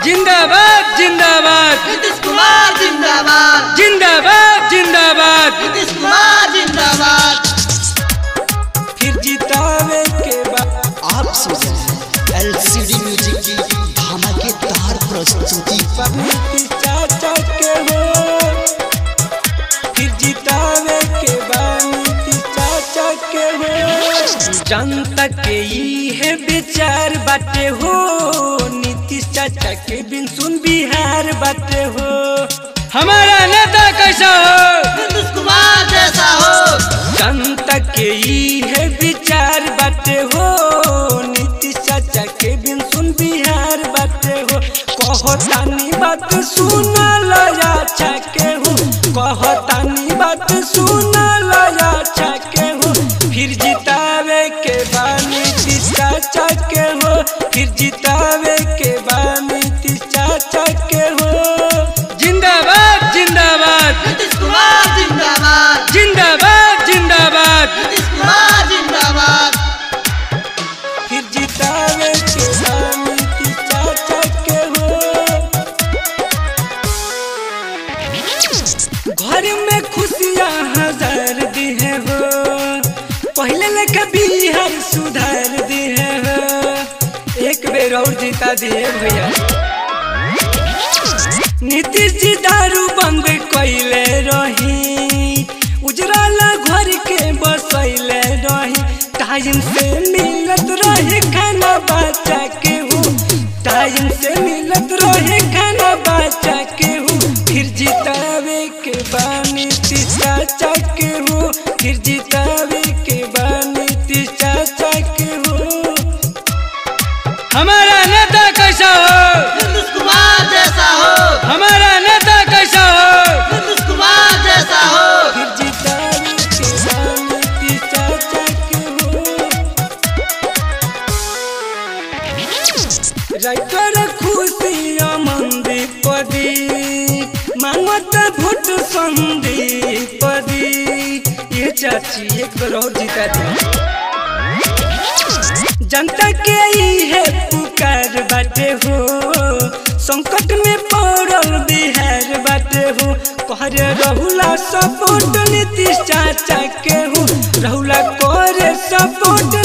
जिंदाबाद जिंदाबाद नीतीश कुमार जिंदाबाद जिंदाबाद जिंदाबाद नीतीश कुमार जिंदाबाद फिर जितावे के बाद आप सुन रहे हैं एलसीडी म्यूजिक की धमाकेदार प्रस्तुति नीतीश चाचा के हो फिर जितावे के बाद नीतीश चाचा के हो जनता के ई है विचार बाटे हो नीतीश चाचा के बिन सुन बिहार बाटे हो हमारा नेता कैसा हो नीतीश कुमार जैसा हो जनता के ई है विचार बाटे हो नीतीश चाचा के बिन सुन बिहार बाटे हो कहतानी बात सुन लया के हो कहतानी बात सुन लया के हो फिर जितावे के बाद नीतीश चाचा के हो फिर जितावे के बाद नीतीश चाचा के हो जिंदाबाद जिंदाबाद नीतीश कुमार जिंदाबाद जिंदाबाद जिंदाबाद नीतीश कुमार जिंदाबाद फिर जितावे के नाम की चाचा के हो घर में खुशियाँ हजार दिए हो पहले लेके बिहार सुधार दिए हो एक बेर और जीता दिए भैया नीतीश जी दारू बंद कैले रही उजराला घर के बसैले रही टाइम से मिलत रहे खाना बच्चा के हो टाइम से मिलत रहे खाना बच्चा के हो फिर जितावे के बाद नीतीश चाचा के हो फिर जितावे के बाद नीतीश चाचा के हो हमारा नेता कैसा हो नीतीश कुमार जैसा हो हमारा नेता कैसा हो नीतीश कुमार जैसा हो फिर जितावे के रानी चाचा के हो राइटर खुशी मंदीप दी मांगत भोट संदीप दी ये चाची एक बार और जीता दी जनता के ई है पुकार बाटे हो संकट में पड़ल बिहार बाटे हो कहरे रहुला सपोर्ट नीतीश चाचा के हो रहुला करे सपोर्ट